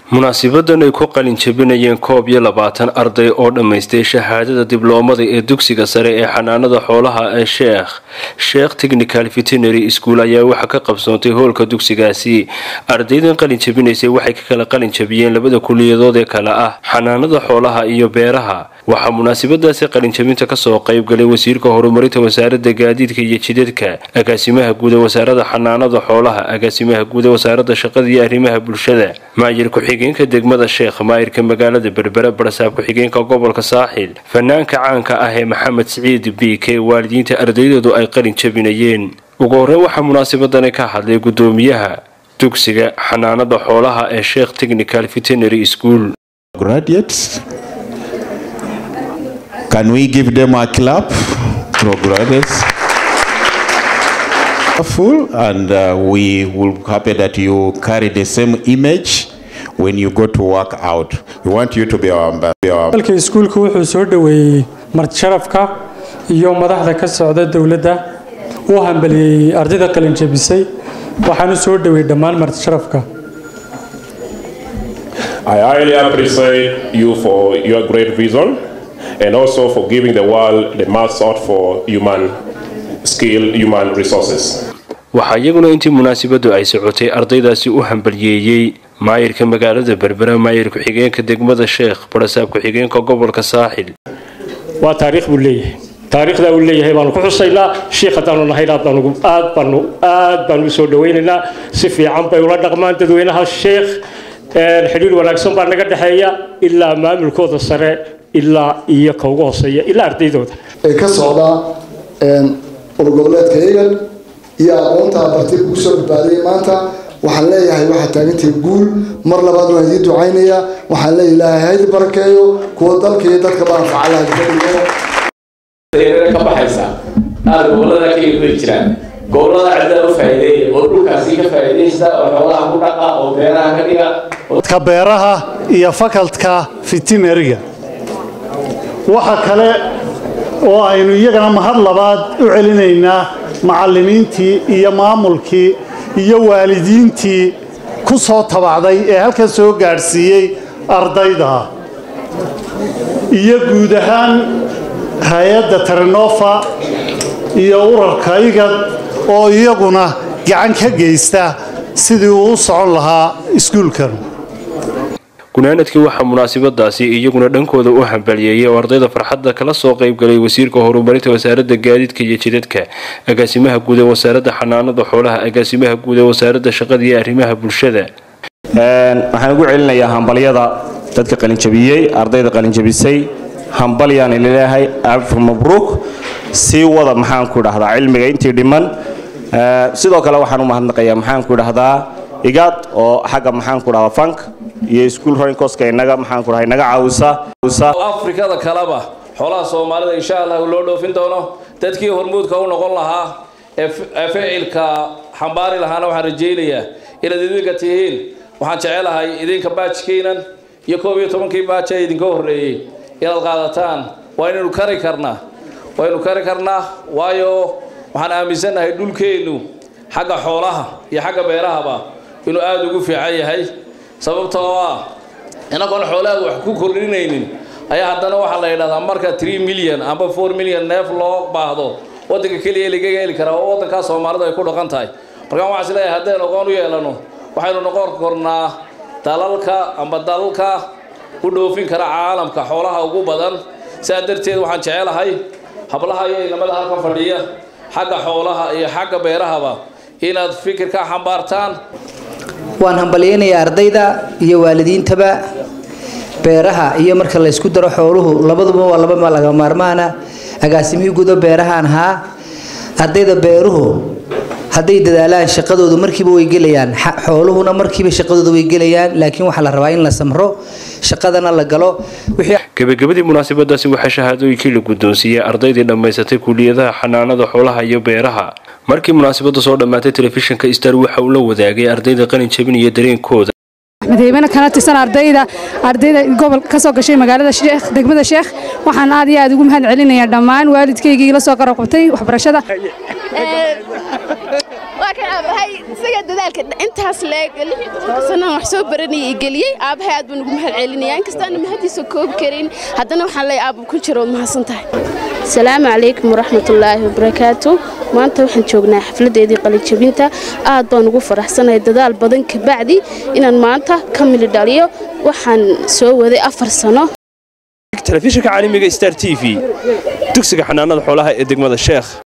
munaasibadan ay ku qalin jabinayeen koob iyo labaatan arday oo dhammaystay shahaadada dibloomada ee dugsiga sare ee xanaanada xoolaha ee sheekh sheekh technical veterinary school ayaa waxaa ka qabsoontay hoolka dugsigaasi ardaydan qalin jabinaysay waxay ka kala qalin jabiyeen labada kuliyadood ee kale ah xanaanada xoolaha iyo beeraha waxaa munaasabadaasi qalinjabinta kasoo qaybgalay wasiirka horumarinta wasaarada gaadiidka iyo jidadka agaasimaha guud ee wasaarada xanaanada xoolaha agaasimaha guud ee wasaarada shaqada iyo arrimaha bulshada maayir ku-xigeenka degmada sheekh maayirka magaalada berbera barasaab ku-xigeenka gobolka saaxil fanaanka caanka ah ee maxamed siciid biik ee waalidiinta ardaydeedu ay qalin jabinayeen ugu horreyn waxaa munaasabadani ka hadlay gudoomiyaha dugsiga xanaanada xoolaha ee sheekh technical veterinary school Can we give them a clap? Progress. Full and uh, we will happy that you carry the same image when you go to work out. We want you to be our ambassador. dalka iskuulku wuxuu soo dhoweeyey martisharafka iyo madaxda ka socda dowladda uu hambaliyey ardayda qalin jabisay waxaanu soo dhoweeyey dhammaan martisharafka I highly appreciate you for your great vision and also for giving the world the most sought for human skill, human resources. waxaa iyaguna intii munaasabadu ay socotay ardaydaasi u hambalyeeyey maayirka magaalada berbera maayir ku-xigeenka degmada sheekh barasaab ku-xigeenka gobolka saaxil waa taariikh buu leeyahay taariikhdaa uu leeyahay baanu ku xusaynaa shiikh haddaanu nahayn aad baanu aad baanu aad baanu u soo dhawaynaynaa si fiican bay ula dhaqmaan dadweynaha sheekh xidhiir wanaagsan baa naga dhexeeya ilaa maamulkooda sare ilaa iyo ka ugu hooseeya ilaa ardaydooda ee ka socda urgoboleedka egan iyo aqoonta bartay kugu soo badbaadiyay maanta waxaan leeyahay waxaa taagantay guul mar labaad waan idiin ducaynayaa waxaan leeyahay ilaahay haydi barakeeyo kuwa dalka iyo dadka baan facalaha ka baxaysa aada gobolada ka iibay jiraan gobolada cidda u faa'iideeya oo dhulkaasi ka faa'iidaysta oo xoolaha ku dhaqa oo beeraha ka dhiga ka beeraha iyo fakaltka fitinariga waxa kale oo aynu iyagana mahad labaad u celinaynaa macallimiintii iyo maamulkii iyo waalidiintii ku soo tabacday ee halkan soo gaadhsiiyey ardayda iyo guud ahaan hay-adda tarinofa iyo urarka igad oo iyaguna gacan ka geysta sidii uu u socon lahaa iskuulkan gunaanadkii waxaa munaasabadaasi iyaguna dhankooda u hambalyeeyay oo ardayda farxadda kala soo qaybgalay wasiirka horumarinta wasaarada gaadiidka iyo jidadka agaasimaha guud ee wasaarada xanaanada xoolaha agaasimaha guud ee wasaarada shaqada iyo arrimaha bulshada waxaan ugu celinayaa hambalyada dadka qalinjabiyey ardayda qalinjabisay hambalyaan leeyahay alfa mabruuk sii wada maxaanku idhahdaa cilmiga intii dhiman sidoo kale waxaan u mahadnaqayaa maxaanku idhahdaa igaad oo xagga maxaanku dhahdaa fank iyo iskuul roinkoska inaga maxaanku dhahay naga caawisa afrikada kaleba xoolaha soomaalida insha allah loo dhoofin doono dadkii hormuudka u noqon lahaa ee ficilka xambaari lahaana waxaan rajaynayaa inaad idinka tihiin waxaan jecelahay idinka baajkiinan iyo koob iyo tobankii baaj ee idinka horreeyey inaad qaadataan waa inaynu kari karnaa waynu kari karnaa waayo waxaan aaminsannahay dhulkeennu xagga xoolaha iyo xagga beerahaba inuu aada ugu fiican yahay sababta oo ah inagoon xoolaha wax ku kordhinaynin ayaa haddana waxaa la yidhahdaa marka tree milyan amba four milyan neef loo baahdo waddanka keliya lagaga heli karaa oo waddankaa soomaalidu ay ku dhaqan tahay markaan waxaan is leeyahay haddaynu aqoon u yeelano waxaynu noqon kornaa dalalka amba dalalka u dhoofin kara caalamka xoolaha ugu badan sidaa darteed waxaan jecelahay hablaha iyo inamada halkan fadhiya xagga xoolaha iyo xagga beerahaba inaad fikir ka xambaartaan waan hambalyaynayaa ardayda iyo waalidiintaba beeraha iyo marka la ysku daro xooluhu labaduba waa laba laga maarmaana agaasimihii gudo beerahaan ahaa ardayda beeruhu hadday dadaalaan shaqadoodu markiiba way gelayaan xooluhuna markiiba shaqadooda way gelayaan laakiin waxaa la rabaa in la samro shaqadana la galo gebagabadii munaasabadaasi waxaa shahaadooyinkii la guddoonsiiyey ardaydii dhammaysatay kuliyadaha xanaanada xoolaha iyo beeraha markii munaasabada soo dhammaatay telefishinka star waxa uu la wadaagay ardayda qalin jabinaya dareenkooda madaxweyne kana tirsan ardayda ardayda gobol ka soo gashay magaalada sheekh degmada sheekh waxaan aad iyo aad ugu mahad celinayaa dhammaan waalidkaygii la soo qaraqabtay waxbarashada waa kan aabahay isaga dadaalka intaas leeg sanaan wax soo baranayay geliyey aabahay aad baan ugu mahad celinaya inkastaana mahadiisa koobi karin haddana waxaan leeyahay aaba ku jira waad mahadsan tahay asalaamu calaykum waraxmatullaahi wabarakaatu maanta waxaan joognaa xafladeedii qalinjabinta aad baan ugu faraxsanahay dadaal badan kabacdi inaan maanta ka mili dhaliyo waxaan soo waday afar sano telefishinka caalamiga star t v dugsiga xanaanada xoolaha ee degmada sheekh